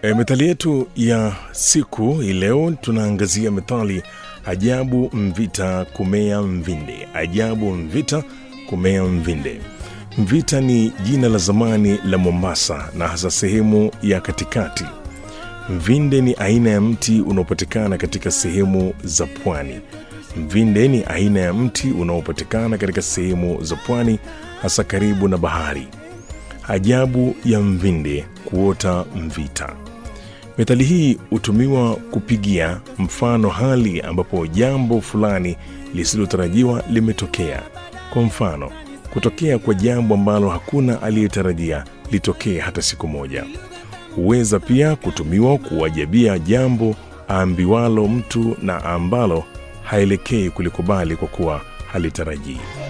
E, methali yetu ya siku hii leo tunaangazia methali ajabu mvita kumea mvinde. Ajabu mvita kumea mvinde. Mvita ni jina la zamani la Mombasa na hasa sehemu ya katikati. Mvinde ni aina ya mti unaopatikana katika sehemu za pwani. Mvinde ni aina ya mti unaopatikana katika sehemu za pwani hasa karibu na bahari. Ajabu ya mvinde kuota mvita. Methali hii hutumiwa kupigia mfano hali ambapo jambo fulani lisilotarajiwa limetokea. Kwa mfano, kutokea kwa jambo ambalo hakuna aliyetarajia litokee hata siku moja. Huweza pia kutumiwa kuwajabia jambo aambiwalo mtu na ambalo haelekei kulikubali kwa kuwa halitarajii.